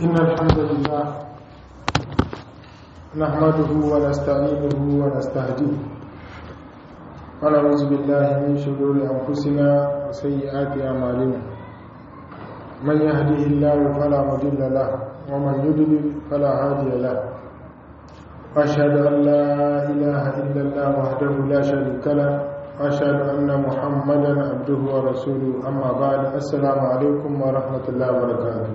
إن الحمد لله نحمده ونستعينه ونستهديه ونعوذ بالله من شرور أنفسنا وسيئات أعمالنا من يهده الله فلا مضل له ومن يضلل فلا هادي له أشهد أن لا إله إلا الله وحده لا شريك له أشهد أن محمدا عبده ورسوله أما بعد السلام عليكم ورحمة الله وبركاته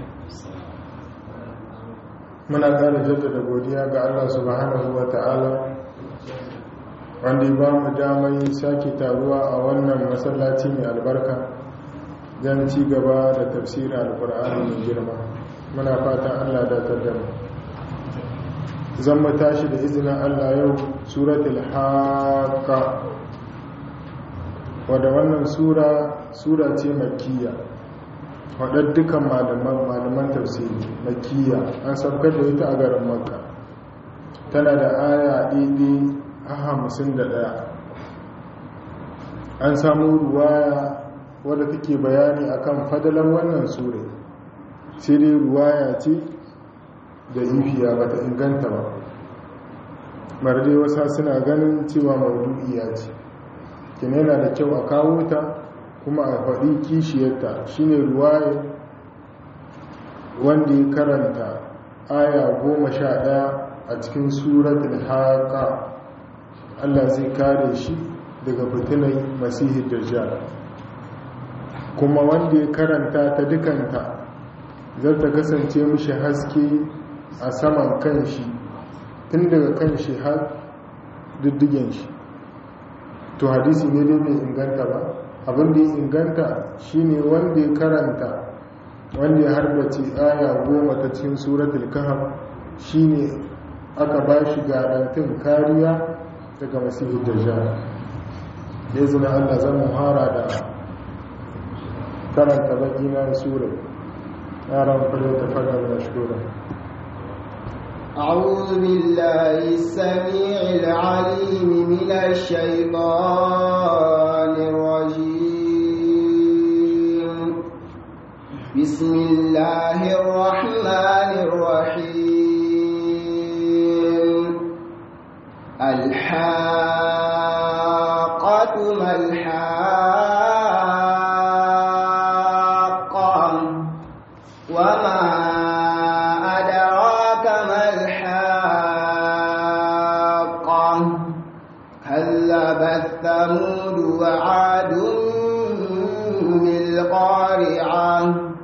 muna ƙara jaddada godiya ga Allah subhanahu wa ta'ala wanda ba mu damar sake taruwa a wannan masallaci mai albarka don ci gaba da tafsirin alkur'ani mai girma muna fatan Allah da mu zan mu tashi da izinin Allah yau suratul haqqa wadda wannan sura sura ce makiyya wadda dukkan malaman tafsiri makiyya an sabkar da ita a garin makka tana da aya ɗiɗi a hamsin da ɗaya an samu ruwaya wadda take bayani akan fadalan wannan sura sai dai ruwaya ce da ifiya ba ta inganta ba marde wasa suna ganin cewa maudu'iya ce kina yana da kyau a kawo ta kuma a faɗi kishiyarta shine ruwaye wanda ya karanta aya goma sha ɗaya a cikin suratul haƙa allah zai kare shi daga fitinai masihi dajjal kuma wanda ya karanta ta dukanta zai ta kasance mishi haske a saman kan shi tun daga kan shi har diddigen shi to hadisi ne dai bai inganta ba abin da ya inganta shine wanda ya karanta wanda ya harbace aya goma ta cikin suratul kahf shine aka ba shi garantin kariya daga masihu dajjal da izinin Allah zan muhara da karanta baki na sura yaran fara ta fara da shura أعوذ بالله السميع العليم من الشيطان الرجيم بسم الله الرحمن الرحيم الحاقة ما الحاقة وما أدراك ما الحاقة كذبت ثمود وعاد بالقارعة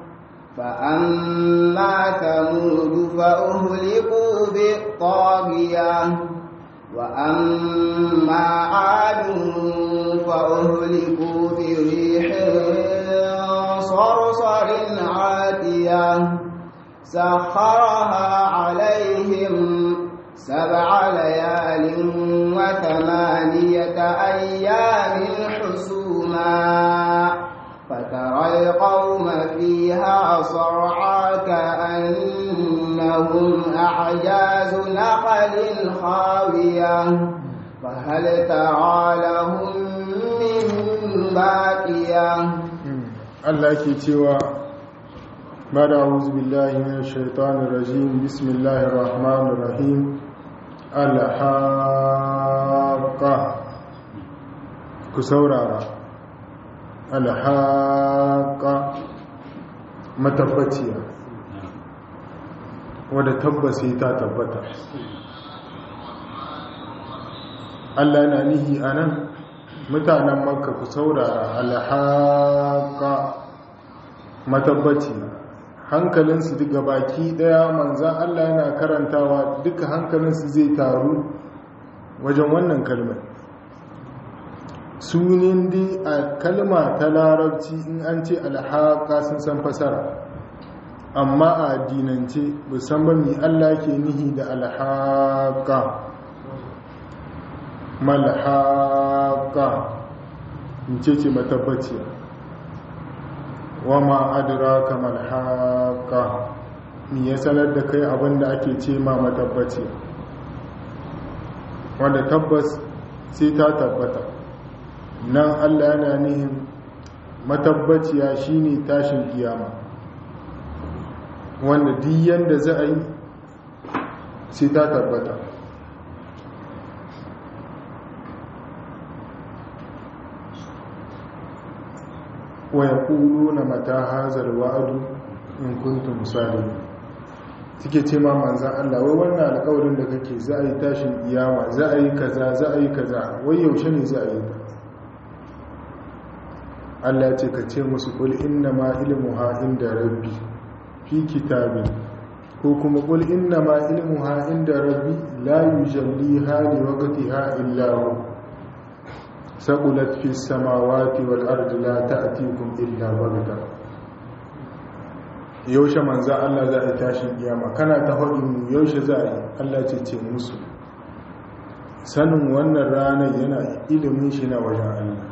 فأما ثمود فأهلكوا بالطاغية وأما عاد فأهلكوا بريح صرصر عاتية سخرها عليهم سبع ليال وثمانية أيام حسوما فترى القوم فيها صرعا كأنهم أعجاز نخل خاوية فهل ترى لهم من باقية Allah ke cewa bada auzu billahi minash shaitanir rajim bismillahir rahmanir rahim alhaqa ku saurara alhaqa matabbaciya wadda tabbasi ta tabbata Allah na nihi anan mutanen makka ku saurara alhaqa matabbaci hankalinsu duka baki daya manzan Allah yana karantawa duka hankalinsu zai taru wajen wannan kalmar sunin di a kalma ta larabci in an ce alhaqa sun san fasara amma a addinance musamman mai Allah ke nihi da alhaqa malhaqa in ce ce matabbaciya wama adraka malhaqa ni ya sanar da kai abinda ake ce ma matabbaciya wanda tabbas sai ta tabbata nan Allah yana nihin matabbaciya shine tashin kiyama wanda diyan da za a yi sai ta tabbata wa ya na mata hazar wa'adu in kuntum salihin suke ce ma manzan Allah wai wannan alƙawarin da kake za a yi tashin iyama za a yi kaza za a yi kaza wai yaushe ne za a yi ta Allah ya ce ka ce musu kul inna ma ilmuha inda rabbi fi kitabin ko kuma kul inna ma ilmuha inda rabbi la yujalliha li waqtiha illa hu saqulat fi samawati wal ardi la ta'tikum illa baghta yaushe manzo Allah za a tashi kiyama kana ta hadin yaushe za a yi Allah ce ce musu sanin wannan ranar yana ilimin shi na wajen Allah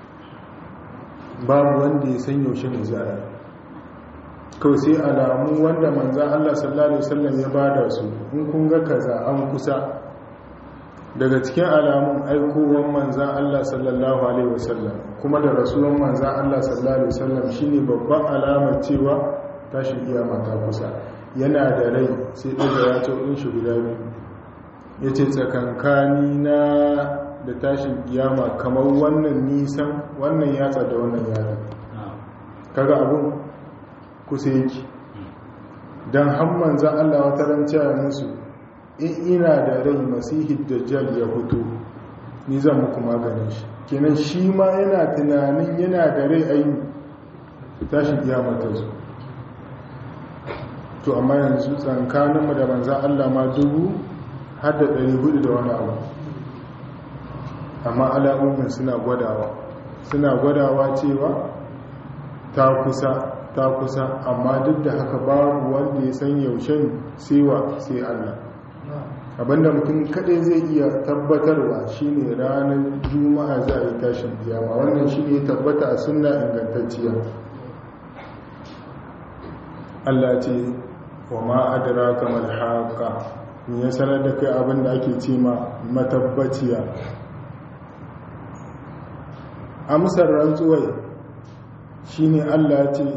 babu wanda ya san yaushe ne za a kawai sai alamu wanda manzan Allah sallallahu Alaihi wasallam ya bada su in kun ga kaza an kusa daga cikin alamun aikowar manzan Allah sallallahu Alaihi wasallam kuma da rasuwan manzan Allah sallallahu Alaihi wasallam shine babban alamar cewa tashin kiyama ta kusa yana da rai sai ɗaga ya ce in shi guda biyu ya ce tsakankani na da tashin kiyama kamar wannan nisan wannan yatsa da wannan yatsa kaga abun kusa yake don hamman za Allah wata ranciya musu in ina da rai masihid dajjal ya fito ni zan muku maganin shi kenan shi ma yana tunanin yana da rai ayi tashin kiyama ta zo to amma yanzu tsankaninmu da manzan Allah ma dubu har da 400 da wani abu amma alamomin suna gwadawa suna gwadawa cewa ta kusa ta kusa amma duk da haka babu wanda ya san yaushen sewa sai Allah abinda mutum kadai zai iya tabbatarwa shine ranar juma'a za a yi tashin kiyama wannan shine tabbata a sunna ingantacciya Allah ce wa ma adraka mal haqa me ya sanar da kai abinda ake ce ma matabbaciya amsar rantsuwai shi ne allah ce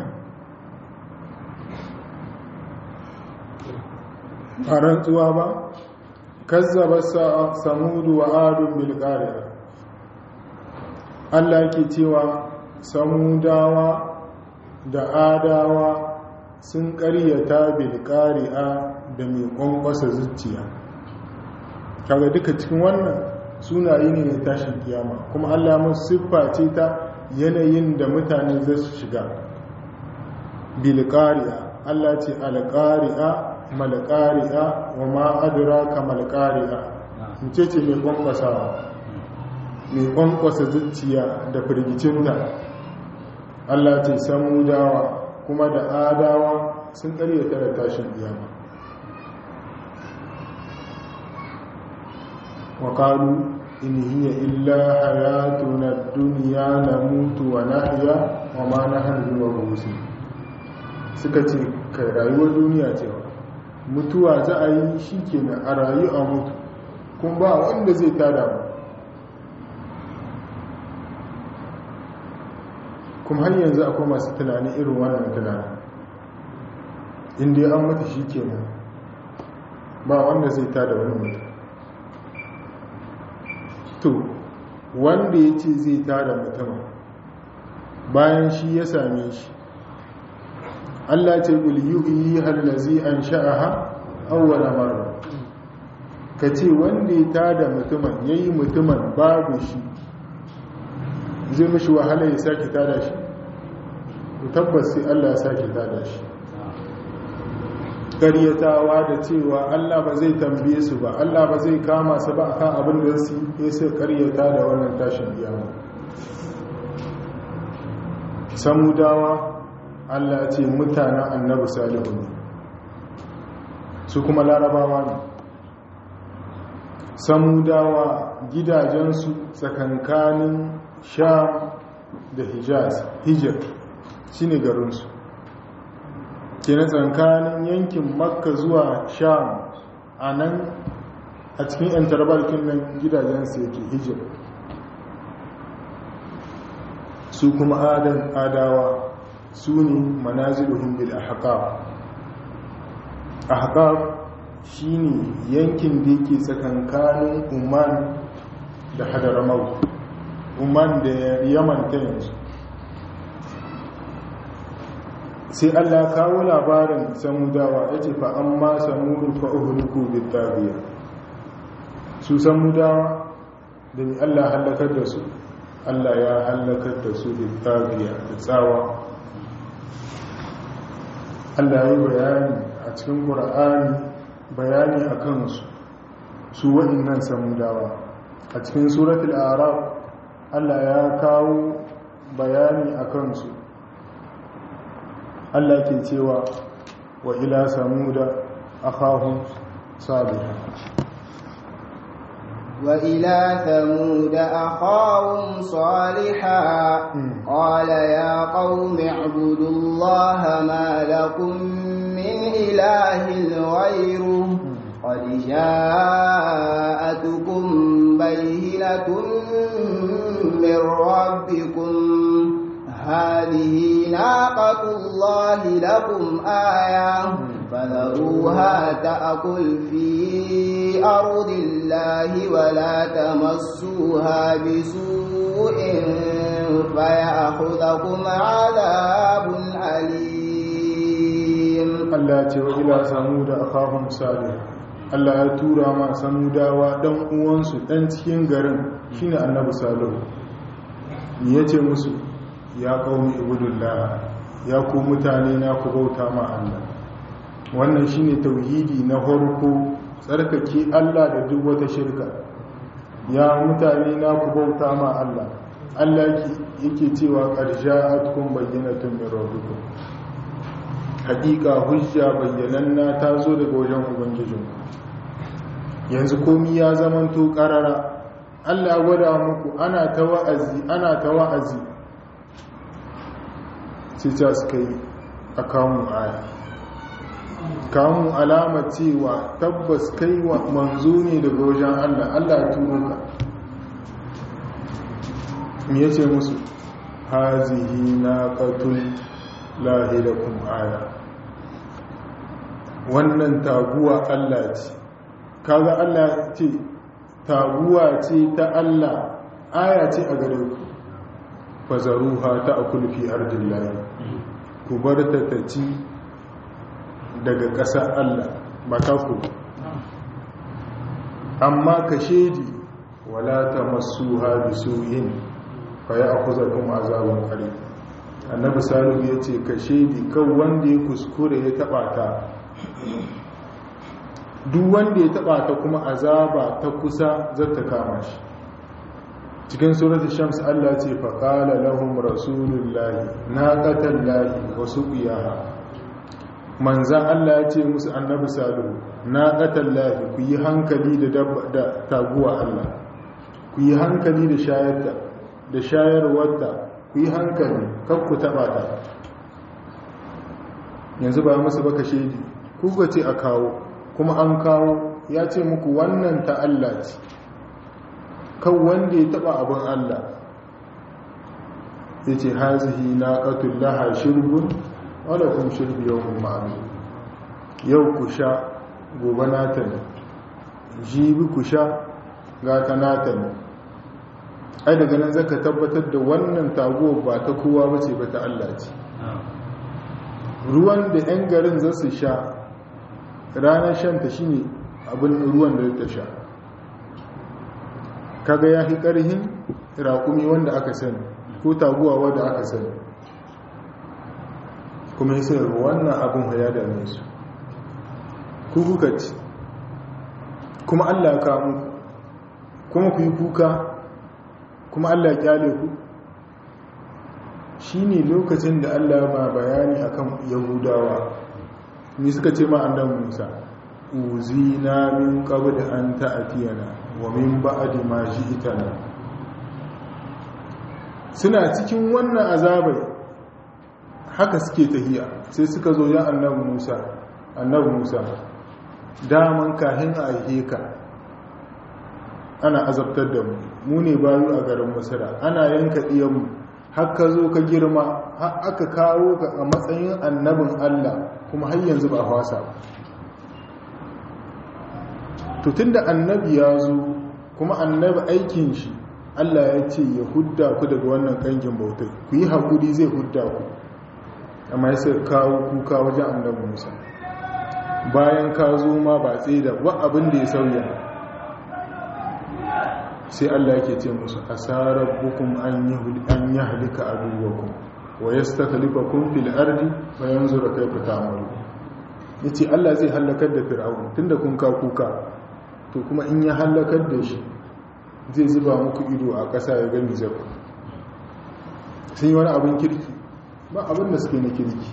a rantsuwa ba kazzaba samudu wa adun bilkariya allah ke cewa samudawa da adawa sun karyata bilkariya da mai kwankwasa zuciya kaga duka cikin wannan sunaye ne na tashin kiyama kuma Allah mun siffa ce ta yanayin da mutane za su shiga bilqari'a Allah ce alqari'a malqari'a wa ma adraka malqari'a ce ce mai kwankwasawa mai kwankwasa zuciya da firgicinta Allah ce samudawa kuma da adawa sun karyata da tashin kiyama وقالوا إن هي إلا حياتنا الدنيا نموت ونحيا وما نحن بمبعوثين suka ce kai rayuwar duniya cewa mutuwa za a yi shi kenan a rayu a mutu kun ba wanda zai tada mu kuma har yanzu akwai masu tunanin irin wannan tunanin inda an mutu shi kenan ba wanda zai tada wani mutu to wanda ya ce zai tada mutum bayan shi ya same shi Allah ce yi hallazi an sha'aha awwala marra ka ce wanda ya tada mutumin ya yi mutumin babu shi zai mashi wahala ya sake tada shi tabbas sai Allah ya sake tada shi karyatawa da cewa Allah ba zai tambaye su ba Allah ba zai kama su ba akan abin da su yi sai karyata da wannan tashin kiyama samudawa Allah ce mutanen annabi salihu ne su kuma larabawa ne samudawa gidajensu tsakankanin sham da hijaz hijir shine garinsu kenan tsakanin yankin makka zuwa sham a nan a cikin yan tarbarkin nan gidajensu yake hijir su kuma adan adawa su ne manaziluhun bil ahqab ahqaf shine yankin da yake tsakankanin Oman da Hadramaut Oman da Yaman ta yanzu sai Allah kawo labarin samudawa yace fa amma samudu fa uhliku bitabiya su samudawa da ni Allah halakar da su Allah ya halakar da su bitabiya da tsawa Allah ya yi bayani a cikin Qur'ani bayani a kansu su waɗannan samudawa a cikin suratul araf Allah ya kawo bayani a kansu Allah ke cewa wa ila samuda akhahum salih wa ila samuda akhahum salihah qala ya qaumi ibudullaha ma lakum min ilahin ghayruhu qad ja'atukum bayyinatun min rabbikum هذه ناقة الله لكم آية فذروها تأكل في أرض الله ولا تمسوها بسوء فيأخذكم عذاب أليم الله تعالى سمود أخاهم صالح Allah ya tura ma samudawa dan uwansu dan cikin garin shine annabi salihu ni yace musu ya kawo ibudullah ya ku mutane na ku bauta ma Allah wannan shine tauhidi na farko tsarkake Allah da duk wata shirka ya mutane na ku bauta ma Allah Allah yake cewa qarja'atkum bayyinatun min rabbikum hakika hujja bayyananna ta zo daga wajen ubangijinku yanzu komi ya zamanto karara Allah gwada muku ana ta wa'azi ana ta wa'azi sai ta suka yi a kamun aya kamun alama cewa tabbas kai wa manzo ne daga wajen Allah Allah ya turo ka me yace musu hazihi naqatul lahi lakum aya wannan taguwa Allah ce kaga Allah ce taguwa ce ta Allah aya ce a gare ku fazaruha ta akul fi ardillahi ku bar ta ta ci daga ƙasar Allah ba ta ku amma ka shedi wala ta masu haɗi su'in fa ya akuza kuma azabin ƙari annabi salihu ya ce ka shedi kan wanda ya kuskure ya taɓa ta duk wanda ya taɓa ta kuma azaba ta kusa zata kama shi cikin surat shams Allah ce faƙala lahum rasulullahi naqatan lahi wa suqiyaha manzan Allah ya ce musu annabi salihu naqatan lahi ku yi hankali da da taguwa Allah ku yi hankali da shayarta da shayarwarta ku yi hankali kar ku taba ta yanzu ba musu baka shedi ku ga ce a kawo kuma an kawo ya ce muku wannan ta Allah ce kan wanda ya taba abin Allah ya ce hazihi na ƙatun laha shirbun wadda kun shirbi yau ma'amu yau ku sha gobe nata ne jibi ku sha gata nata ne ai daga nan zaka tabbatar da wannan taguwa ba ta kowa bace ba ta Allah ce ruwan da 'yan garin za su sha ranar shanta shine abin ruwan da ta sha kaga ya fi ƙarhin raƙumi wanda aka sani ko taguwa wanda aka sani kuma yi sayar wannan abin ya dame su ku kuka ci kuma allah ka muku kuma ku yi kuka kuma allah kyale ku shi ne lokacin da allah ba bayani akan yahudawa ni suka ce ma annabi musa uzina min qabl an ta'tiyana wa min ba'di ma ji'tana suna cikin wannan azabai haka suke tahiya sai suka zo ya annabi Musa annabi Musa daman kahin a ka ana azabtar da mu mu ne bayu a garin Misra ana yanka diyan mu har ka zo ka girma har aka kawo ka a matsayin annabin Allah kuma har yanzu ba hwasa ba to tunda annabi ya zo kuma annabi aikin shi Allah ya ce ya hudda ku daga wannan kangin bautai ku yi haƙuri zai hudda ku amma ya sai kawo kuka wajen annabi Musa bayan ka zo ma ba tsaye da ba abin da ya sauya sai Allah yake ce musu asarar hukum an yi halika a duwakun wa ya sta kalifakun fil ardi bayan zura kai fita amaru ya ce Allah zai hallakar da fir'aun tun da kun ka kuka to kuma in ya hallakar da shi zai zuba muku ido a ƙasa ya gami zaku sun yi wani abin kirki ba abin da suke na kirki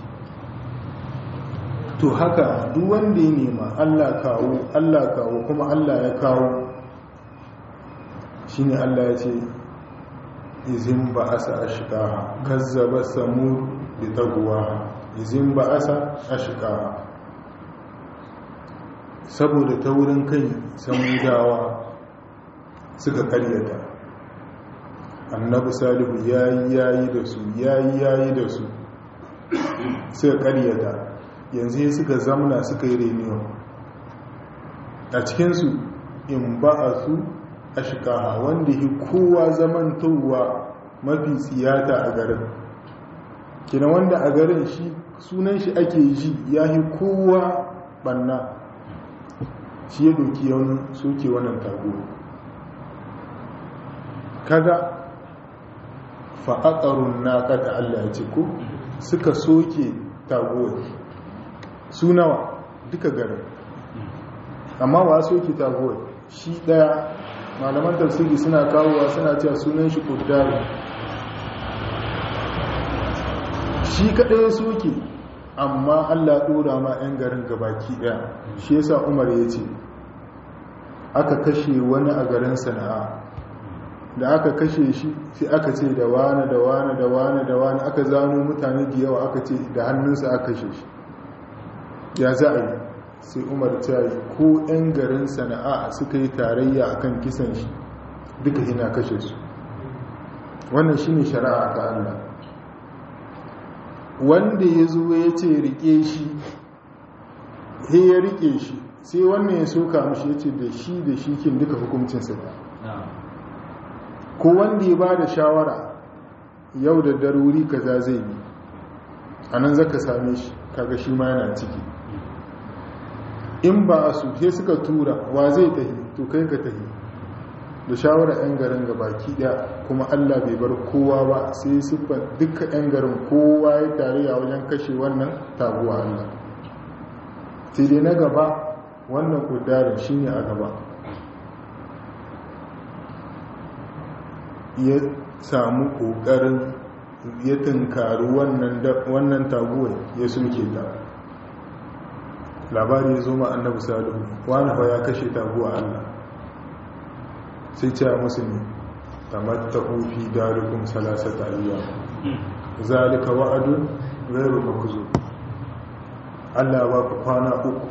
to haka duk wanda ya nema Allah kawo Allah kawo kuma Allah ya kawo shine Allah ya ce izin ba asa ashqaha kazzaba samud bi tagwa izin ba asa ashqaha saboda taurin kai samudawa suka karyata annabi salihu yayi yayi da su yayi yayi da su suka karyata yanzu suka zamna suka yi reniyo a cikinsu in ba a su a shikaha wanda yi kowa zamantowa mafi tsiyata a garin kina wanda a garin shi sunan shi ake ji ya yi kowa banna shi ya doki yawon soke wannan tago kada fa'aƙarun na kada allah ya ce ko suka soke tago su nawa duka garin amma wa soke tago shi daya malaman tafsiri suna kawowa suna cewa sunan shi kuddari shi kadai ya soke amma allah dora ma 'yan garin gabaki daya shi yasa umar ya ce aka kashe wani a garin sana'a da aka kashe shi sai aka ce da wane da wane da wane da wane aka zano mutane da yawa aka ce da hannunsa aka kashe shi ya za a yi sai umar ta yi ko 'yan garin sana'a suka yi tarayya akan kisan shi duka hina kashe su wannan shi ne shari'a ta Allah wanda ya zo ya ce rike shi he ya rike shi sai wannan ya soka mashi ya ce da shi da shi kin duka hukuncinsa ko wanda ya ba da shawara yau da daruri kaza zai bi a nan zaka same shi kaga shi ma yana ciki in ba a su sai suka tura wa zai tahi to kai ka tahi da shawara 'yan garin ga baki daya kuma allah bai bar kowa ba sai siffar duka 'yan garin kowa ya tare a wajen kashe wannan taguwa allah sai dai na gaba wannan kudarin shi ne a gaba ya samu kokarin ya tunkari wannan taguwa ya soke ta labari ya zo ma annabi salihu wani fa ya kashe taguwa Allah sai ce musu ne tamattahu fi darikum salasata ayyam zalika wa'adun ghayru makzub Allah ba ku kwana uku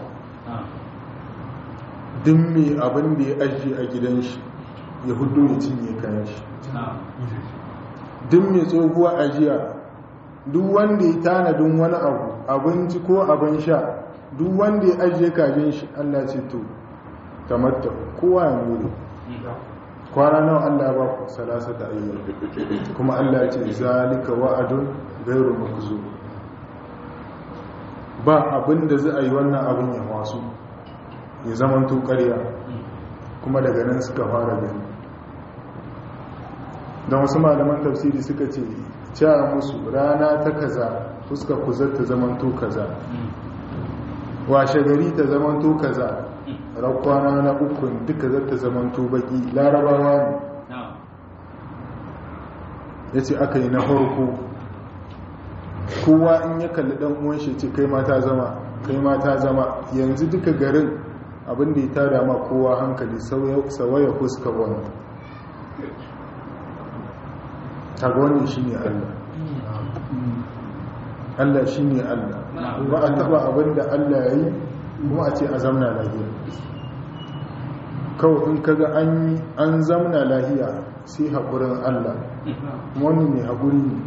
duk mai abin da ya ajiye a gidan shi ya hudu ya cinye kayan shi duk mai tsohuwa ajiya duk wanda ya tanadin wani abu abinci ko abin sha duk wanda ya ajiye kajin shi Allah ce to tamatta kowa ya muri kwana nawa Allah ba ku salasa da ayyar kuma Allah ce zalika wa'adun gairu makzu ba abin da za a yi wannan abin ya wasu ya zaman to ƙarya kuma daga nan suka fara gani don wasu malaman tafsiri suka ce cewa musu rana ta kaza fuska kuzar ta zaman to kaza washe gari ta zamanto kaza rakwana na ukun duka zata zamanto baki larabawa ne ya ce aka yi na farko kowa in ya kalli dan uwan shi ce kai mata zama kai mata zama yanzu duka garin abinda ya tada ma kowa hankali sawaya fuska wani kaga wani shi ne allah Allah shi ne Allah ba a taba abin da Allah ya yi kuma a ce a zamna lahiya kawai in kaga an zamna lahiya sai haƙurin Allah wani mai haƙuri ne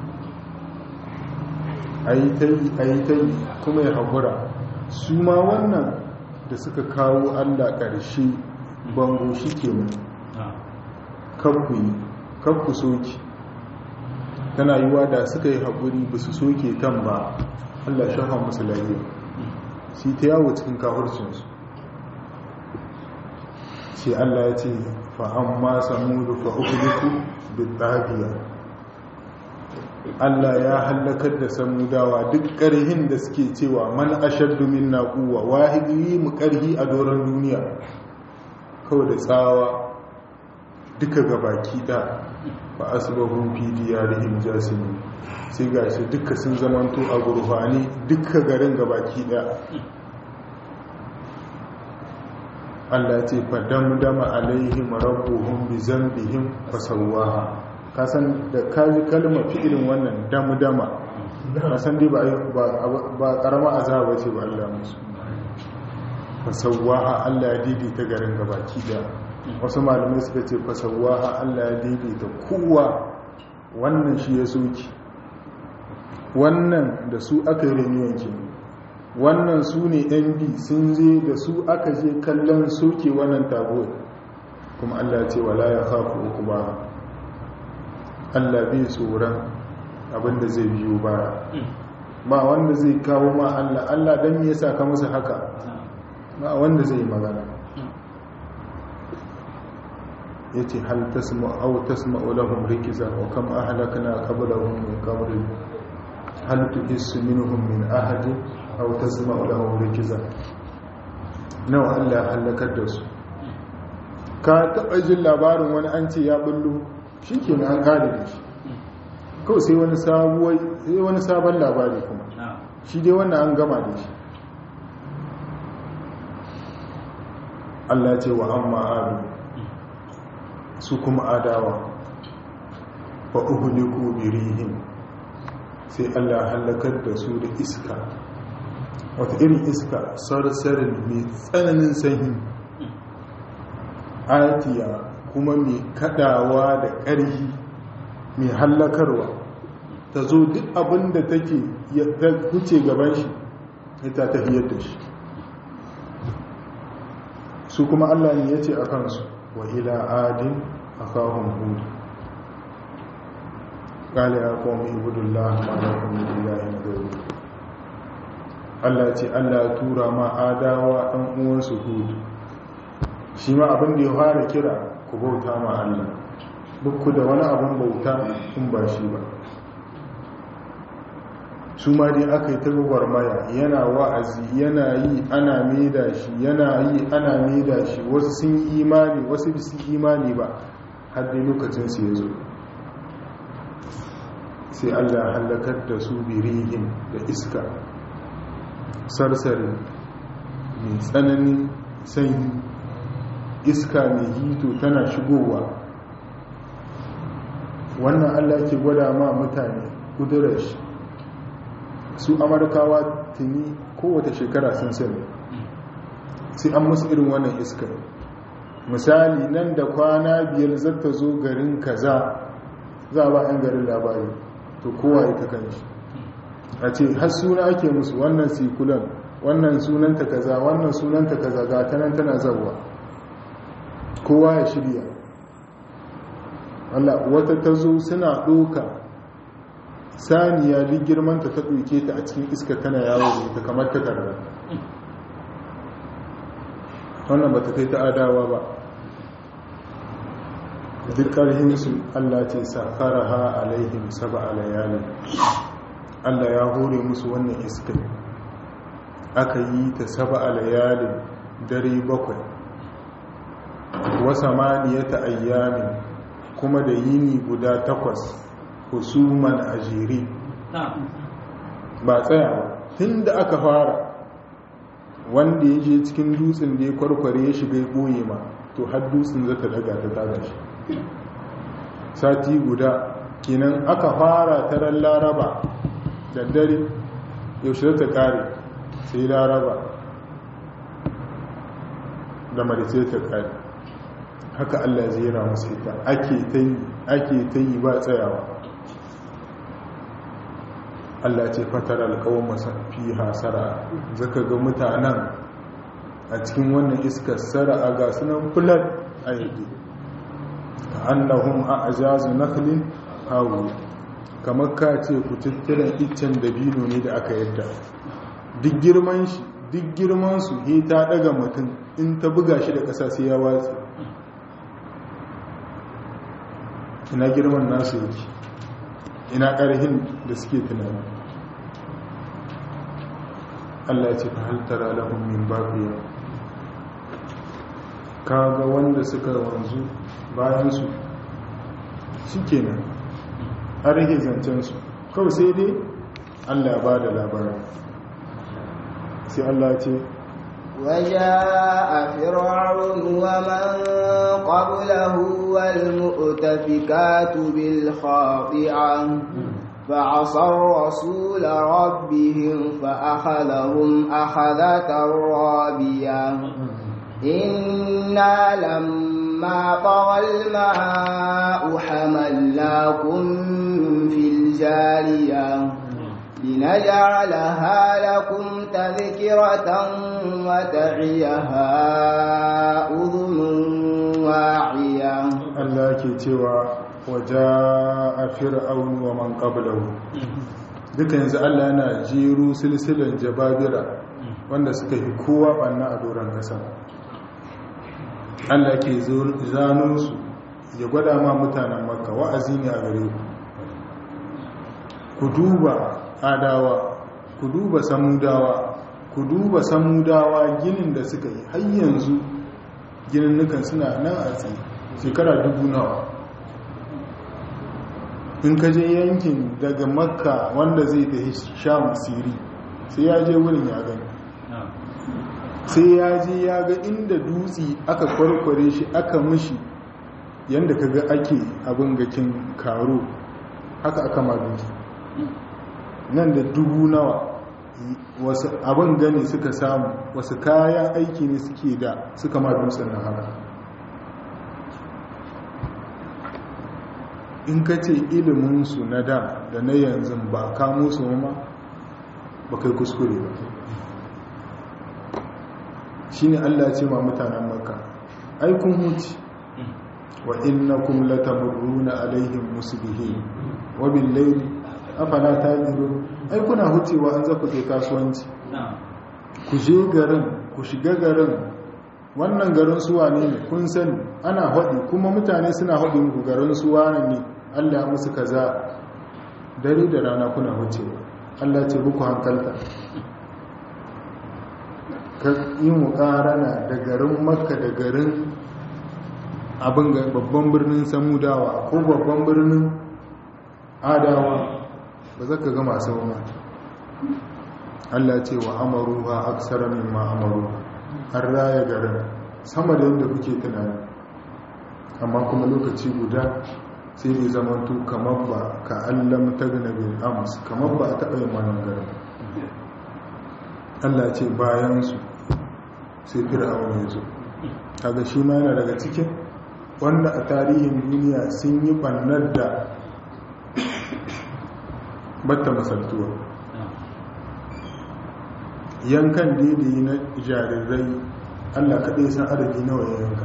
a yi ta yi a yi ta yi kuma ya haƙura su ma wannan da suka kawo Allah ƙarshe bango shi ke nan kanku yi kanku soki tana yiwa da suka yi haƙuri ba su soke kan ba allah shafa musu lafiya shi ta yawo cikin kafurcinsu sai allah ya ce fa'an ma samudu fa'ukuliku da tsabiya allah ya hallakar da samudawa duk ƙarhin da suke cewa man ashaddu min naƙuwa wahidi mu ƙarhi a doron duniya kawai da tsawa duka gabaki da ba asibahun fi diyarihim jasimin sai ga shi duka sun zamanto a gurfani duka garin gabaki da Allah ce fadamdama alaihim rabbuhum bi zambihim fasawwaha kasan da kaji kalmar fi'ilin wannan damdama kasan dai ba ba karama azaba ce ba Allah musu fasawwaha Allah ya daidaita garin gabaki da wasu malamai suka ce fasawaha Allah ya daidaita kowa wannan shi ya soki wannan da su aka yi renewance wannan su ne mb sun je da su aka je kallon soke wannan tabo kuma Allah ce wala ya haku uku ba Allah bai tsoron abinda zai biyo baya ba wanda zai kawo ma Allah Allah don me yasa ka musu haka ba wanda zai magana ya ce hal tasma'u tasma'u lahum rikiza wa kam ahlakna qablahum min qabrin hal tuhissu minhum min ahadin aw tasma'u lahum rikiza nawa Allah halakar da su ka taba jin labarin wani an ce ya bullo shikenan an kare da shi kawai sai wani sabuwar sai wani sabon labari kuma shi dai wannan an gama da shi Allah ce wa amma adu su kuma adawa fa uhliku birihin sai Allah halakar da su da iska wata irin iska sarsarin mai tsananin sanyi atiya kuma mai kadawa da ƙarfi mai hallakarwa ta zo duk abin da take wuce gaban shi ita ta hiyar da shi su kuma Allah ne ya ce a kansu wa ila adin a kawon hudu ƙali ya kawo ibudullah ma'anakon ilahi na gauru Allah ce Allah tura ma adawa ɗan uwansu hudu shi ma abin da ya fara kira ku bauta ma Allah duk da wani abin bauta in ba shi ba su ma dai aka yi ta gwagwarmaya yana wa'azi yana yi ana maida shi yana yi ana maida shi wasu sun yi imani wasu bisu imani ba har dai lokacinsu ya zo sai allah halakar da su birihin da iska sarsari mai tsananin sanyi iska mai hito tana shigowa wannan allah ke gwada ma mutane kudurar shi su amurkawa tuni kowace shekara sun sani sai an musu irin wannan iskar misali nan da kwana biyar zata zo garin kaza za a ba 'yan garin labari to kowa ita kan shi a ce har suna ake musu wannan sikulan wannan sunanta kaza wannan sunanta kaza ga tanan tana zauwa kowa ya shirya wata ta zo suna ɗoka saniya duk girmanta ta ɗauke ta a cikin iska tana yawo da ita kamar ta karra wannan ba ta kai ta adawa ba duk ƙarhinsu allah ce safara ha alaihim saba alayalin allah ya hore musu wannan iska aka yi ta saba alayalin dare bakwai wasa maniyata ayyamin kuma da yini guda takwas husuman a jere ba tsaya ba tun da aka fara wanda ya je cikin dutsen da ya kwarkware ya shiga ɓoye ma to har dutsen zata daga ta taga shi sati guda kinan aka fara taron laraba da dare yaushe ta kare sai laraba da marice ta kare haka allah zai yana masu ita ake ta yi ba tsayawa Allah ce fatar alkawon masafi hasara zaka ga mutanen a cikin wannan iskar sara'a ga sunan fulan a yadda annahum a ajazu nakhlin hawu kamar ka ce ku tattara iccen dabino ne da aka yadda duk girman shi duk girman su he ta daga mutum in ta buga shi da ƙasa sai ya watsi ina girman nasu yake ina ƙarhin da suke tunani Allah ce fa haltara lahum min baqiya kaga wanda suka wanzu bayan su shikenan an rage zancen su kawai sai dai Allah ya bada labarin sai Allah ce وجاء فرعون ومن قبله والمؤتفكات بالخاطئة فعصوا رسول ربهم فأخذهم أخذة رابية إنا لما طغى الماء حملناكم في الجارية لنجعلها لكم تذكرة وتعيها أذن واعية Allah ke cewa waja a fir'aun wa man qablahu duka yanzu Allah yana jiru silsilan jababira wanda suka yi kowa banna a doron kasa Allah ke zano su ya gwada ma mutanen makka wa'azi ne a gare ku ku duba adawa ku duba samudawa ku duba samudawa ginin da suka yi har yanzu ginin nukan suna nan a tsaye shekara dubu nawa in ka je yankin daga makka wanda zai tafi sham siri sai ya je wurin ya gani sai ya je ya ga inda dutse aka kwarkware shi aka mushi yadda ka ga ake abin gakin karo haka aka ma dutse nan da dubu nawa wasu abin gani suka samu wasu kayan aiki ne suke da suka ma dutsen na haka in ka ce iliminsu na da da na yanzu ba kamo su ma ba kai kuskure ba shi ne allah ce ma mutanen maka aikun huci wa innakum latamurruna alaihim musbihin wa bil layli afala ta'qilun ai kuna hucewa an zaku je kasuwanci ku je garin ku shiga garin wannan garin suwa ne kun sani ana haɗi kuma mutane suna haɗi muku garin suwa ne Allah musu kaza dare da rana kuna hucewa Allah ce muku hankalta ka yi muƙarana da garin makka da garin abin babban birnin samudawa ko babban birnin adawa ba za ka gama sau ma Allah ce wa amaru ha aksara min ma amaru an raya garin sama da yadda kuke tunani amma kuma lokaci guda sai bai zamanto kamar ba ka allam ta gina bin ams kamar ba a taɓa yin wannan garin Allah ce bayansu sai fir'aun ya zo kaga shi ma yana daga cikin wanda a tarihin duniya sun yi ɓannar da batta masaltuwa yankan daidai na jarirai allah kaɗai san adadi nawa ya yanka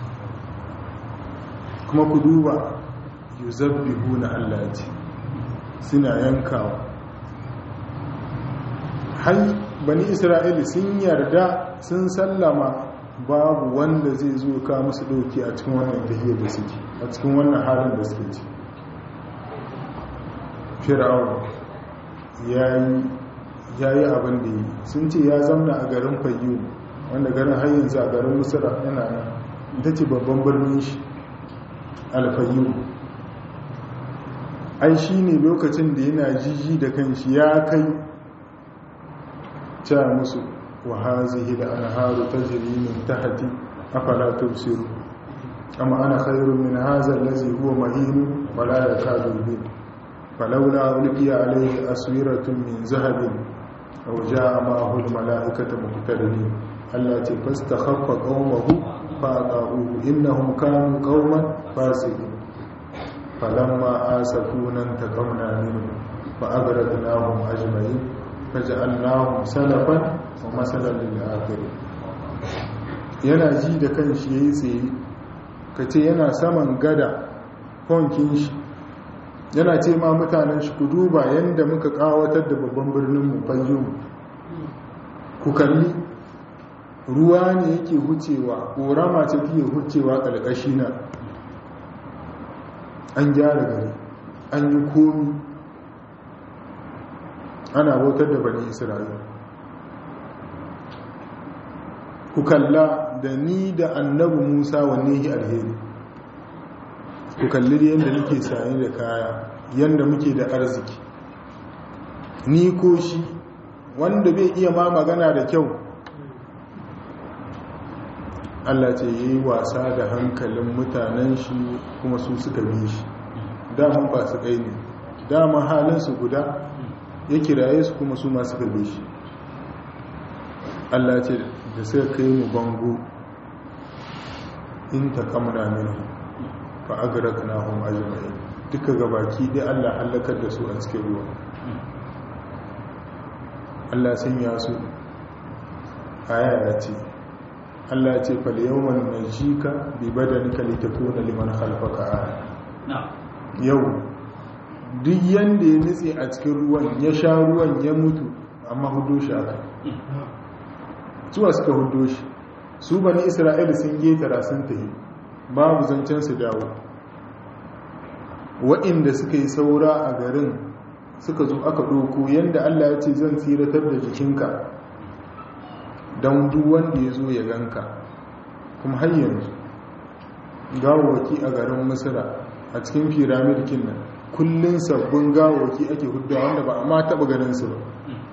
kuma ku duba yuzabbihu na allah ce suna yankawa har bani isra'ili sun yarda sun sallama babu wanda zai zo ka musu ɗauki a cikin wannan tahiyar da suke a cikin wannan halin da suke ci fir'aun ya yi abin da yi sun ce ya zamna a garin fayyu wanda garin hayyanzu a garin musura yana nan ita ce babban birnin shi alfayyu ai shi ne lokacin da yana jiji da kanshi ya kai ca musu wa hazihi da anharu tajri min tahti afala tubsiru amma ana khairun min hadha allazi huwa mahin wala yakadu bi falawla ulqiya alayhi aswiratun min zahabin aw jaa ma'ahu almalaikatu muqtadinin allati fastakhaffa qawmahu fa'aqahu innahum kanu qauman fasiqin falamma asafuna taqamna minhum fa'agradnahum ajma'in فجعلناهم سلفا ومثلا للآخرين yana ji da kan shi ya yi tsaye ka ce yana saman gada honkin shi yana ce ma mutanen shi ku duba yadda muka kawatar da babban birninmu fayyumu ku kalli ruwa ne yake hucewa ƙorama ce fiye hucewa ƙalƙashi na an gyara gari an yi komi ana bautar da bani isra'ila ku kalla da ni da annabi musa wanne yi alheri ku kalli da yadda nake sanye da kaya yadda muke da arziki ni ko shi wanda bai iya ma magana da kyau Allah ce yi wasa da hankalin mutanen shi kuma su suka bi shi daman ba su kai ne daman halinsu guda ya kiraye su kuma su ma suka bi shi Allah ce da suka kai mu bango in ta kamuna minu fa agraknahum ajma'in duka gabaki dai Allah halakar da su a cikin ruwa Allah sun ya su aya ya ce Allah ce fal yawman najika bi badanika litakuna liman khalfaka aya yau duk yanda ya nitse a cikin ruwan ya sha ruwan ya mutu amma hudo shi aka suwa suka hudo shi su bani isra'ila sun getara sun tafi babu zancen su dawo waɗanda suka yi saura a garin suka zo aka ɗoko yadda allah ya ce zan tsiratar da jikinka don duk wanda ya zo ya ganka kuma har yanzu gawawaki a garin misira a cikin firamidkin nan kullum sabbin gawawaki ake hudda wanda ba a ma taɓa ganinsu ba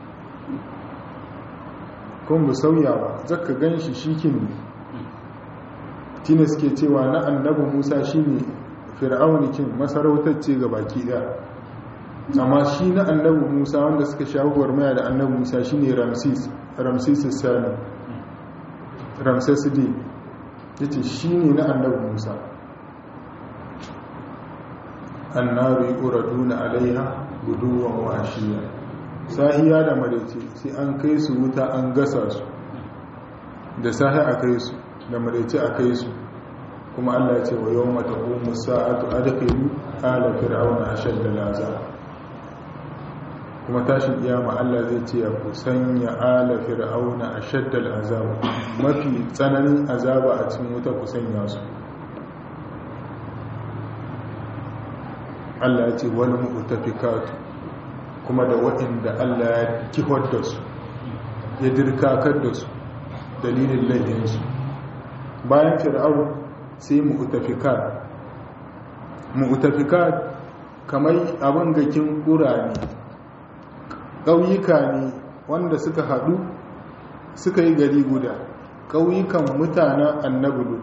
kuma bu sauya ba zaka gan shi shikin ne tina suke cewa na annabi musa shi ne fir'aunikin masarautacce ga baki ɗaya amma shi na annabi musa wanda suka shahuwar maya da annabi musa shi ne ramsis ramsis sani ramses d ya ce shi ne na annabi musa annabi uraduna alaiha guduwan washiya sahiya da maraice sai an kai su wuta an gasa su da sahi a kai su da maraice a kai su kuma allah ya ce wa yau mata ƙomu sa'atu adakailu ala fir'auna ashadda laza kuma tashin kiyama Allah zai ce ya ku sanya ala fir'auna ashadda al'azab mafi tsananin azaba a cikin wuta ku sanya su Allah ya ce wal mu'tafikatu kuma da waɗanda Allah ya kihar da su ya dirkakar da su dalilin laifinsu bayan fir'aun sai mu'tafikat mu'tafikat kamar abin gakin ƙura ne ƙauyuka ne wanda suka haɗu suka yi gari guda ƙauyukan mutanen annabulu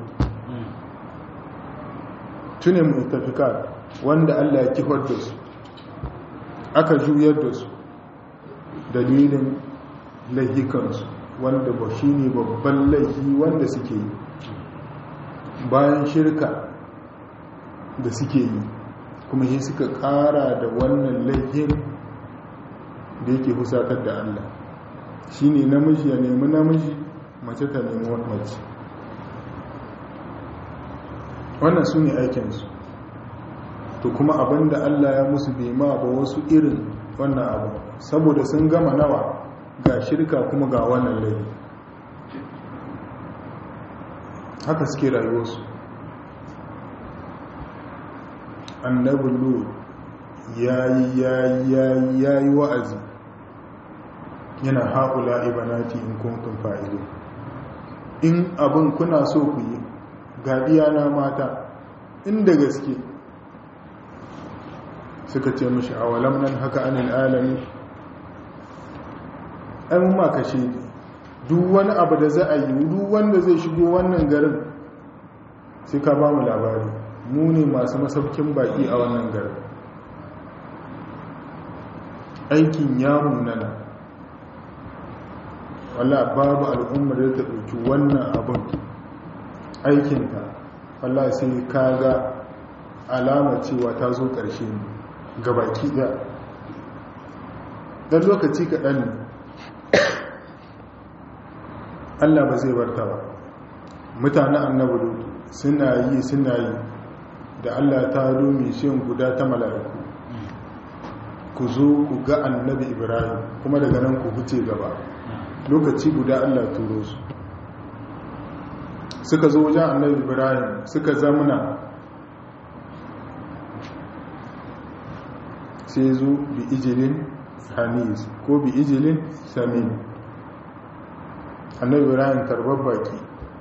tune mu'tafikat wanda Allah ya kifar da su aka juyar da su dalilin laihikansu wanda ba shi ne babban laihi wanda suke yi bayan shirka da suke yi kuma yi suka kara da wannan laihin da yake husatar da Allah shi ne namiji ya nemi namiji mace ta nemi mace wannan su ne aikinsu to kuma abinda Allah ya musu bai ma ba wasu irin wannan abu saboda sun gama nawa ga shirka kuma ga wannan laifi haka suke rayuwarsu annabi lut yayi yayi yayi yayi wa'azi yana haƙula ibanati in kuntum fa'ilu in abin kuna so ku yi ga na mata inda gaske suka ce mashi a walam nan haka anil alami an ma kashe duk wani abu da za a yi duk wanda zai shigo wannan garin sai ka ba mu labari mu ne masu masaukin baki a wannan garin aikin yamun nana wala babu al'ummar da ta ɗauki wannan abin aikinta wala sai ka ga alama cewa ta zo ƙarshe ne gabaki ɗaya ɗan lokaci kaɗan ne allah ba zai barta ba mutanen annabi lutu suna yi suna yi da allah ta domin shin guda ta mala'iku ku zo ku ga annabi ibrahim kuma daga nan ku huce gaba lokaci guda allah turo su suka zo wajen annabi ibrahim suka zamuna sai zo bi ijilin hanis ko bi ijilin samin annabi ibrahim karbar baki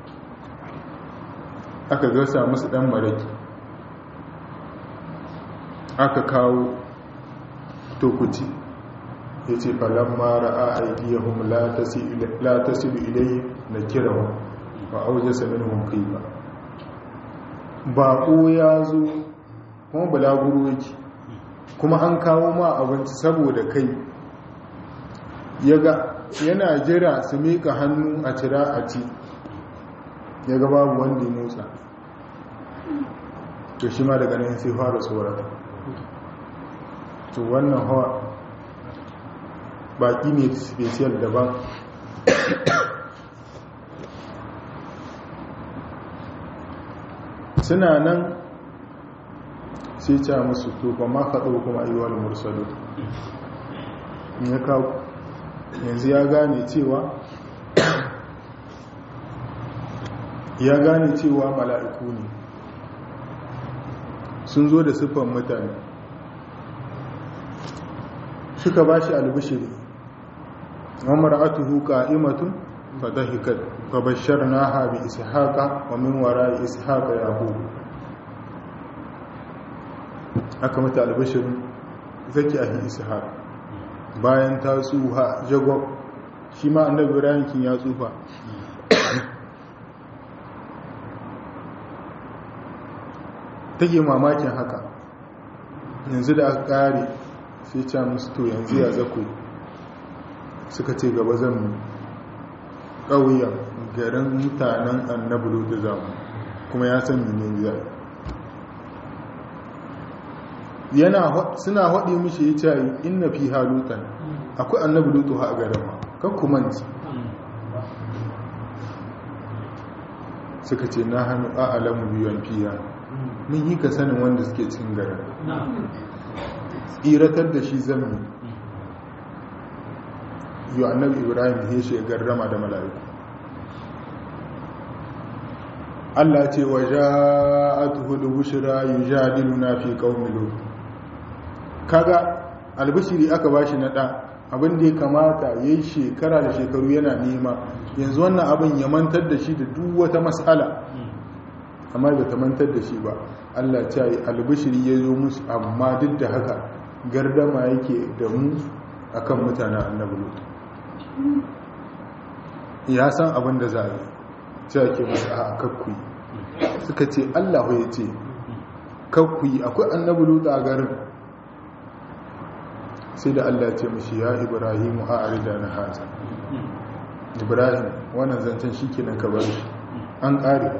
aka gasa musu dan maraki aka kawo tokuci ya ce falon mara a aidiyahun la tasiru ilai na kirawa ba auje samin hunkai ba baƙo ya zo kuma balaguro yake kuma an kawo ma abinci saboda kai yana jira su miƙa hannu a cira a ci ya ga babu wanda ya motsa to shi ma daga nan sai fara tsorata to wannan hawa baki ne special daban suna nan sai ca musu to ba ma kaɗo kuma ayyuwar mursalu ya kawo yanzu ya gane cewa ya gane cewa mala'iku ne sun zo da siffan mutane suka ba shi albishiri wa atuhu qa'imatun fadahikat fa basharnaha bi ishaqa wa min wara'i ishaqa yaqub aka mata albishirin zaki ahi ishaq bayan ta tsuha jagob shi ma annabi ibrahim kin ya tsufa take mamakin haka yanzu da aka kare sai ce musu to yanzu ya zaku suka ce gaba zan mu ƙauyen garin mutanen annabulu da zamu kuma ya san mene zai yana suna haɗe mishi ya ce inna fi halutan akwai annabulu ha a garin ma kan kumanci suka ce na hannu a alamu biyan fiya mun yi ka sanin wanda suke cin garin tsiratar da shi zammi yi annabi ibrahim ya shi garrama da mala'iku Allah ce wa ja'atuhu al-bushra yujadiluna fi qaumi lut kaga albishiri aka bashi na da abin da ya kamata yayi shekara da shekaru yana nema yanzu wannan abin ya mantar da shi da duk wata mas'ala amma bai ta mantar da shi ba Allah ce yi albishiri ya zo musu amma duk da haka gardama yake da mu akan mutanen annabi lut ya san abin da za a yi ce ake musu a kakkuyi suka ce Allah ya ce kakkuyi akwai annabi lut a garin sai da Allah ce mashi ya ibrahimu a arida na haza ibrahim wannan zancen shi kenan ka bar shi an ƙare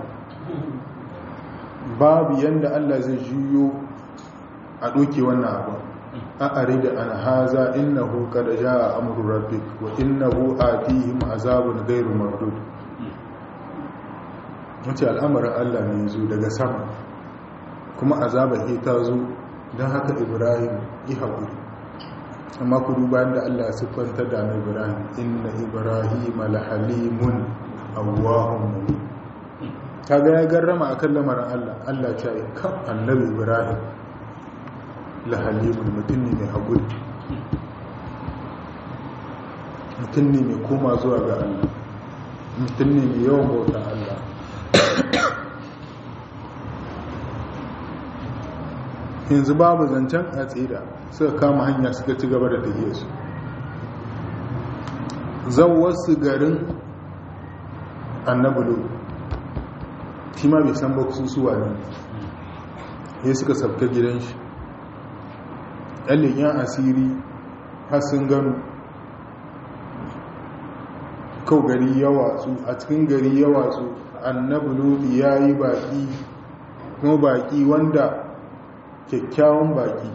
babu yanda Allah zai juyo a ɗoke wannan abu a arida an haza innahu qad jaa amru rabbik wa innahu atihim azabun ghairu mardud wace al'amarin Allah ne zo daga sama kuma azaba ke ta zo don haka ibrahim yi haƙuri amma ku duba da Allah siffanta da na ibrahim inna ibrahim alhalimun awwahun muni kaga ya garrama akan lamarin Allah Allah ta yi kan annabi ibrahim lahalimun mutum ne mai haƙuri mutum ne mai koma zuwa ga Allah mutum ne mai yawan bauta Allah yanzu babu zancen a tsira suka kama hanya suka ci gaba da tafiye su wasu garin annabulu shi ma bai san ba suwa ne ya suka sabta gidan shi yan asiri har sun gano kau gari ya watsu a cikin gari ya watsu annabulu ya yi baki kuma baki wanda kyakkyawan baki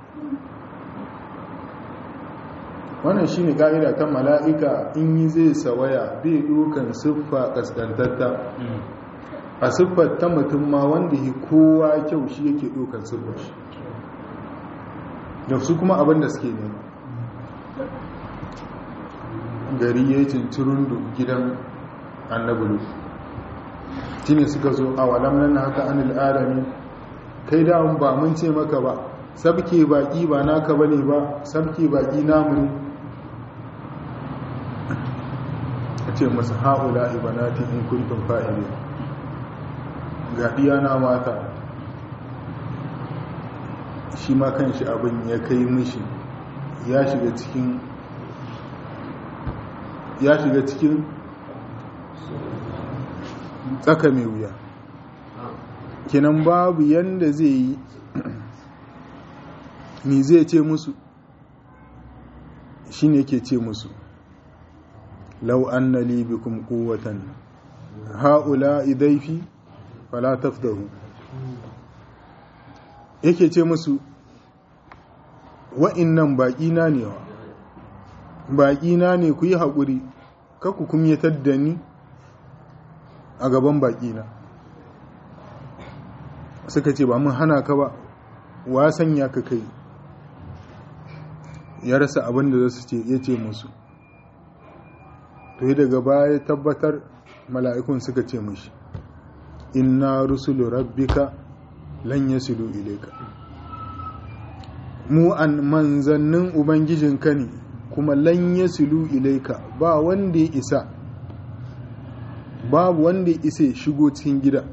wannan shi ne ƙa'ida ta mala'ika in yi zai sawaya bai dukan siffa ƙasƙantatta a siffar ta mutum ma wanda yi kowa kyau shi yake ɗaukar siffar shi da su kuma abin da suke nema gari ya yi cincirundu gidan annabulu shi ne suka zo a walam nan haka an al'adami kai da ba mun ce maka ba sabke baki ba naka bane ba sabke baki namu ne a ce masu haula ibanati in kuntum fa'ile ga na mata shi ma kan shi abin ya kai mishi ya shiga cikin ya shiga cikin tsaka mai wuya kinan babu yanda zai yi ni zai ce musu shi ne ke ce musu lau an na libikum kowatan ha'ula idaifi fala tafdahu yake ce musu wa'innan baƙina ne wa baƙina ne ku yi haƙuri kaku kumyatar da ni a gaban baƙina suka ce ba mun hana ka ba wa sanya ka kai ya rasa abin da za su ce ya ce musu to yi daga baya tabbatar mala'ikun suka ce mushi inna rusulu rabbika lan yasilu ilayka mu an manzannin ubangijinka ne kuma lan yasilu ilayka ba wanda ya isa babu wanda ya isa shigo cikin gida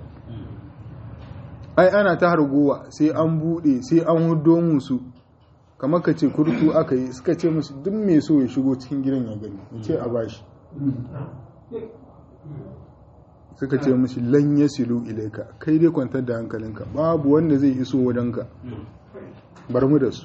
ai ana ta hargowa sai an bude sai an hudo musu kamar ka ce kurtu aka yi suka ce musu duk mai so ya shigo cikin gidan ya gani ce a bashi suka ce mushi lan yasilu ilaika kai dai kwantar da hankalinka babu wanda zai iso wajenka bar mu da su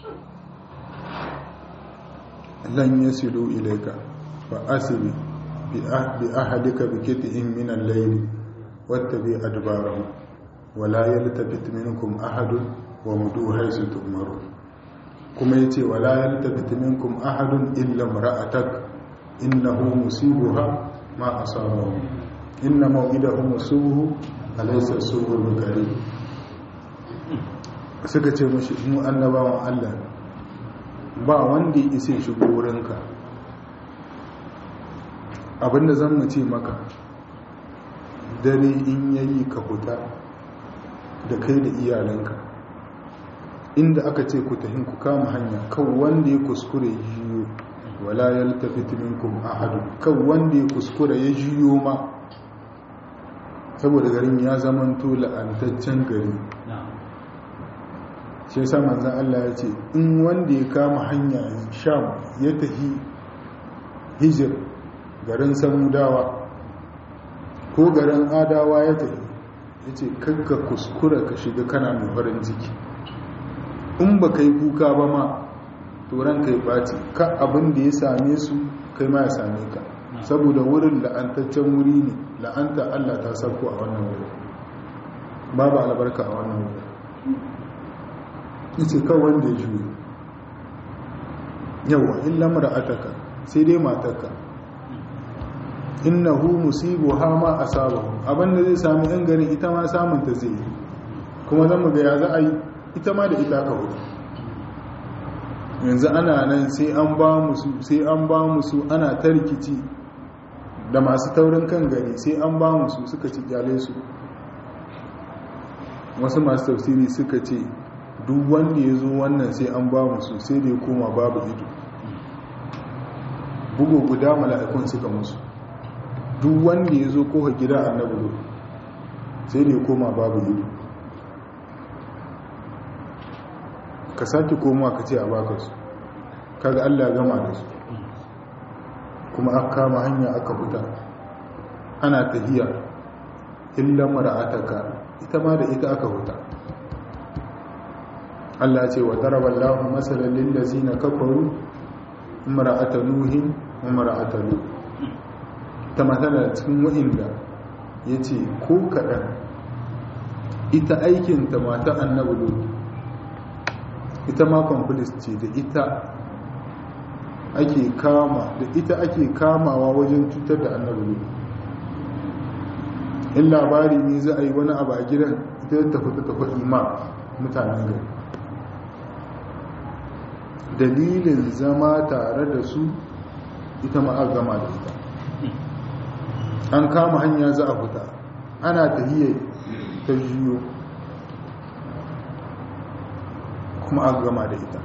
lan yasilu ilaika fa asiri bi ahadika bi kit'in min al-layl wattabi adbarahum wala yaltafit minkum ahadun wa mudu haythu tu'maru kuma yace wala yaltafit minkum ahadun illa imra'atak innahu musibuha ma asabahu inna maw'idahum subuhu alaysa subul bukari suka ce mashi mu annabawan Allah ba wanda ya isa shigo wurinka abinda zan mu ce maka dare in yayi ka huta da kai da iyalanka inda aka ce ku tahin ku kama hanya kan wanda ya kuskure jiyo wala yaltafit minkum ahad kan wanda ya kuskure ya jiyo ma saboda garin ya zamanto la'antaccen gari shi yasa manzon Allah ya ce in wanda ya kama hanya sham ya tafi hijir garin samudawa ko garin adawa ya tafi ya ce kakka kuskura ka shiga kana mai farin ciki in ba ka yi kuka ba ma turan ka yi ɓaci ka abin da ya same su kai ma ya same ka saboda wurin la'antaccen wuri ne la'anta allah ta sauko a wannan wurin babu albarka a wannan wurin yace kan wanda ya juyo yawa illa mar'ataka sai dai matarka innahu musibu ha ma asabahu abinda zai sami yan garin ita ma samun ta zai yi kuma zan ga ya za a yi ita ma da ita ka hudu yanzu ana nan sai an ba musu sai an ba musu ana ta rikici da masu taurin kan gari sai an ba musu suka ci kyale su wasu masu tafsiri suka ce duk wanda ya zo wannan sai an ba musu sai da ya koma babu ido bugu guda mala'ikun suka musu duk wanda ya zo koha gida annabi sai da ya koma babu ido ka sake koma ka ce a baka su kaga allah gama da su kuma aka kama hanya aka fita ana tahiya illa mara'ataka ita ma da ita aka huta Allah ce wa daraba Allahu masalan lil ladzina kafaru imra'ata nuhin wa imra'ata lut ta matala cikin wa'inda yace ko kadan ita aikin ta mata annabi lut ita ma complice ce da ita ake kama da ita ake kamawa wajen cutar da annabi lut in labari ne za a yi wani abu a gidan ita ta fita ta faɗi ma mutanen gari dalilin zama tare da su ita ma gama da ita an kama hanya za a fita ana tahiyya ta juyo kuma an gama da ita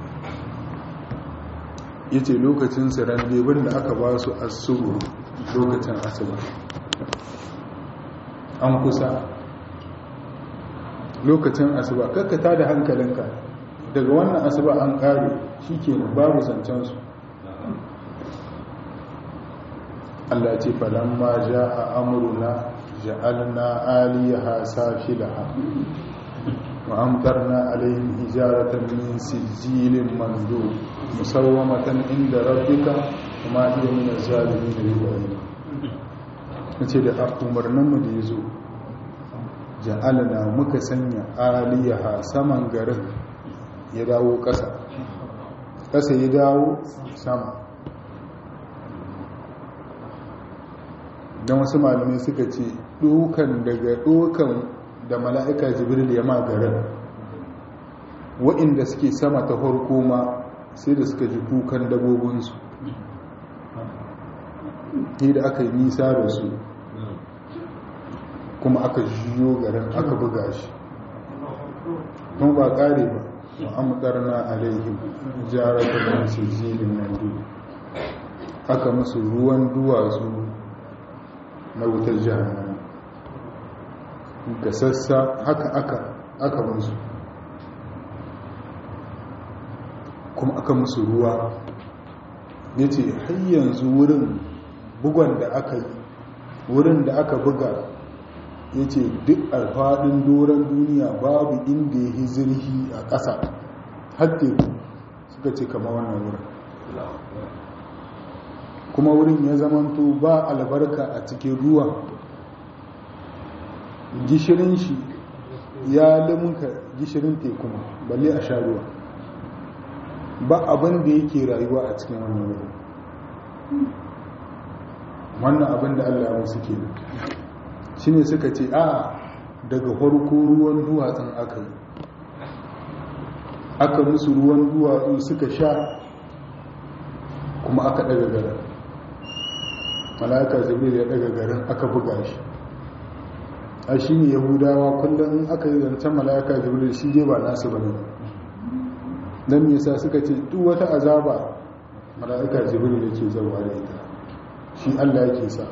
ya ce lokacin sirandebin da aka ba su asuru lokacin asuba an kusa lokacin asuba kakkata da hankalinka daga wannan asuba an kare shi ke babu zancensu Allah ce falamma ja a amuruna ja'alna aliyaha safilaha wa amtarna alaihim hijaratan min sijilin mandu musawwamatan inda rabbika kuma iya min zalimin riwayi nace da umarnin mu da yazo ja'alna muka sanya aliyaha saman garin ya dawo ƙasa ƙasa ya dawo sama don wasu malamai suka ce ɗokan daga ɗokan da mala'ika jibril ya magarar wa'inda suke sama ta farko ma sai da suka ji kukan dabobinsu ne da aka yi nisa da su kuma aka jiyo garin aka buga shi don ba ƙare ba ma'amtarna alaihim jaratun masu zilin nan aka musu ruwan duwatsu na wutar jihannama ga sassa haka aka aka musu kuma aka musu ruwa ya ce yanzu wurin bugon da aka yi wurin da aka buga ya ce duk alfaɗin doron duniya babu inda ya yi zirhi a ƙasa hatte suka ce kama wannan wurin kuma wurin ya zamanto ba albarka a cikin ruwa gishirin shi ya limunka gishirin tekuma balle a sha ruwa ba abin da yake rayuwa a cikin wannan wurin wannan abin da allah musu ke shi ne suka ce a daga farko ruwan duwatsun aka yi aka musu ruwan duwatsu suka sha kuma aka daga garin malaka jibril ya daga garin aka buga shi a shi ne yahudawa kullum aka yi zancen malaka jibril shi je ba nasu ba ne don yasa suka ce duk wata azaba malaka jibril yake zauwa da ita shi allah yake sa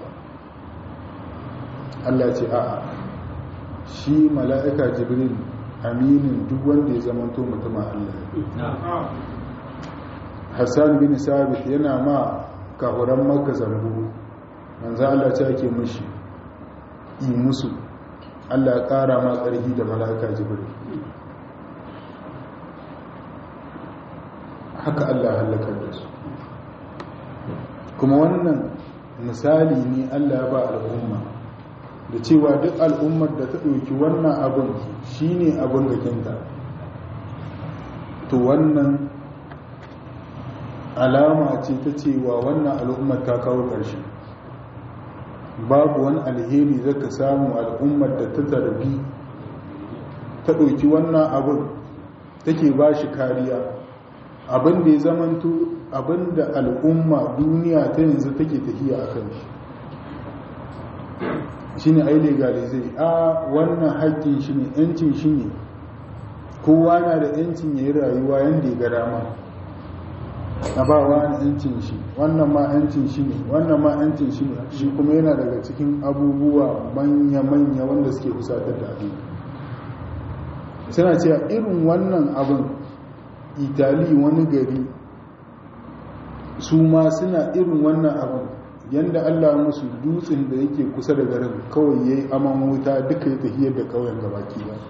allah ce a'a shi mala'ika jibril aminin duk wanda ya zamanto mutumin allah hassan bin sabit yana ma kahuran maka zambu manzo Allah ce ake mushi yi musu Allah ya kara ma ƙarfi da mala'ika jibril haka Allah halakar da su kuma wannan misali ne Allah ya ba al'umma da cewa duk al'ummar da ta ɗauki wannan abin shine abin gakinta to wannan alama ce ta cewa wannan al'ummar ta kawo ƙarshe babu wani alheri zaka samu al'ummar da ta zarbi ta ɗauki wannan abin take ba shi kariya abin da ya zamanto abin da al'umma duniya ta yanzu take tafiya a kan shi shi ne ai legalizai a wannan haƙƙin shi ne 'yancin shi ne kowa na da 'yancin ya yi rayuwa yadda ya ga dama a ba wani yancin shi wannan ma yancin shi ne wannan ma yancin shi ne shi kuma yana daga cikin abubuwa manya-manya wanda suke kusatar da abin suna cewa irin wannan abin itali wani gari su ma suna irin wannan abin yadda allah musu dutsen da yake kusa da garin kawai ya yi aman wuta duka ya tafiyar da kauyen gabaki ba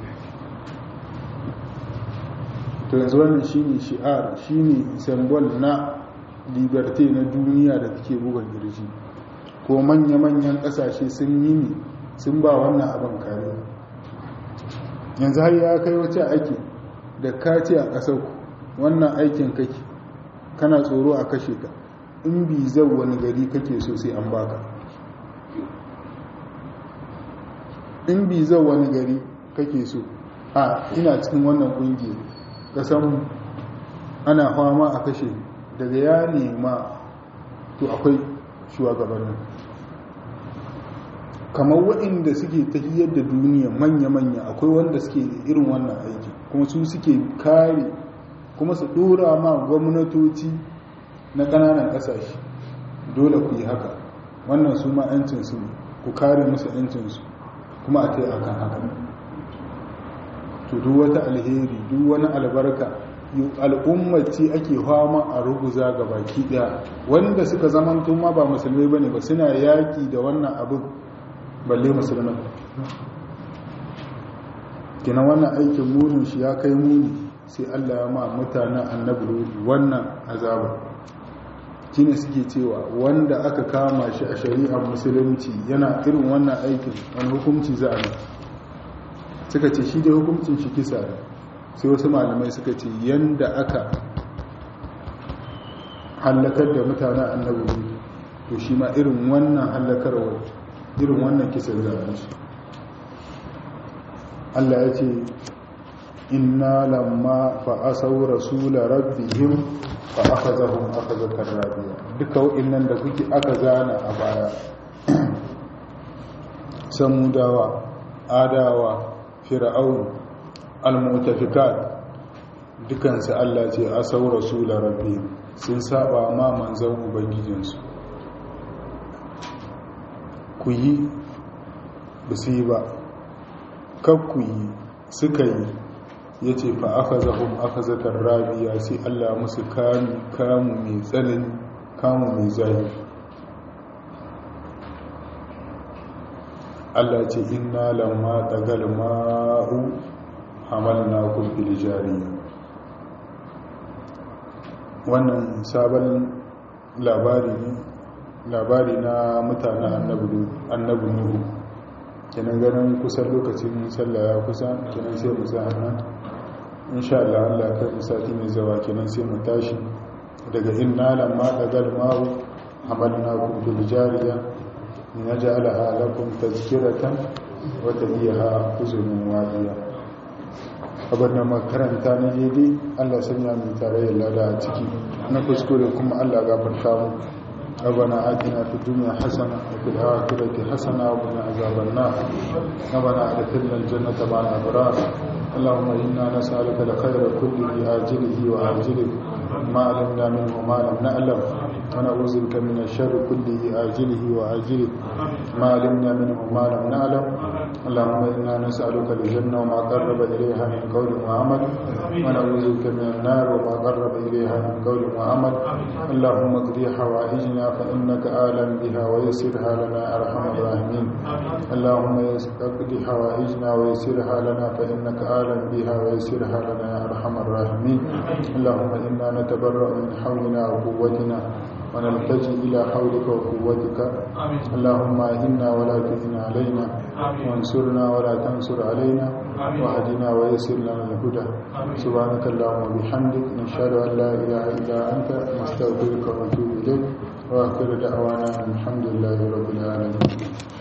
to yanzu wannan shine shi'ar shine symbol na liberty na duniya da take buga girji ko manya-manyan kasashe sun yi ne sun ba wannan abin kare yanzu har ya kai wace ake da ka ce a ƙasar wannan aikin kake kana tsoro a kashe ka in bi zau wani gari kake so sai an baka in bi zan wani gari kake so a ina cikin wannan ƙungiyar kasan ana fama a kashe daga ya nema to akwai shugabannin kamar waɗanda suke tafiyar da duniya manya-manya akwai wanda suke irin wannan aiki kuma su suke kare kuma su ɗora ma gwamnatoci na ƙananan ƙasashe dole ku yi haka wannan su ma 'yancinsu ne ku kare musu 'yancinsu kuma a ta akan haka to duk wata alheri duk wani albarka al'ummaci ake fama a ruguza ga baki daya wanda suka zamanto ma ba musulmai bane ba suna yaki da wannan abin balle musulmai kina wannan aikin munin shi ya kai muni sai Allah ya ma mutanen annabi wannan azaba shine suke cewa wanda aka kama shi a shari'ar musulunci yana irin wannan aikin wani hukunci za a yi suka ce shi dai hukuncin shi kisa ne sai wasu malamai suka ce yanda aka hallakar da mutanen annabi to shi ma irin wannan hallakarwa irin wannan kisan zanen shi Allah ya ce inna lamma fa asau rasula rabbihim fa akhazahum akhazatan rabiya duka wa'annan da kuke aka zana a baya samudawa adawa fir'aun al-mutafikat dukansu Allah ce asau rasula rabbi sun saba ma manzon ubangijinsu ku yi ba su yi ba kan ku yi suka yi ya ce fa aka zahun aka zakar rabiya sai Allah musu kamu mai tsanani kamu mai zahi Allah ce inna lamma tagal ma'u hamalna kun fil jariya wannan sabon labari ne labari na mutanen annabi nuhu kenan ganin kusan lokacin sallah ya kusa kenan sai mu sa nan insha Allah Allah kai mu sati mai zawa kenan sai mu tashi daga inna lamma tagal ma'u hamalna kun fil jariya لنجعلها لكم تذكرة وتهيها حزن واهية abin da makaranta na daidai allah sanya mai tarayyar lada a ciki na kuskure kuma allah gafarta mu ربنا آتنا في الدنيا حسنة وفي الآخرة حسنة وقنا عذاب النار ربنا أدخلنا الجنة مع الأبرار اللهم إنا نسألك الخير كله آجله وآجله ما علمنا منه ما لم نعلم ونعوذ بك من الشر كله آجله وآجله ما علمنا منه ما لم نعلم اللهم إنا نسألك الجنة وما قرب إليها من قول وعمل ونعوذ بك من النار وما قرب إليها من قول وعمل اللهم اقضي حوائجنا فإنك آلم بها ويسرها لنا أرحم الراحمين اللهم اقضي حوائجنا ويسرها لنا فإنك آلم بها ويسرها لنا أرحم الراحمين اللهم إنا نتبرأ من حولنا وقوتنا ونلتجي إلى حولك وقوتك اللهم إنا ولا تهن علينا وانصرنا ولا تنصر علينا وهدنا ويسر لنا الهدى سبحانك اللهم وبحمدك نشهد أن لا إله إلا أنت نستغفرك ونتوب إليك وآخر دعوانا الحمد لله رب العالمين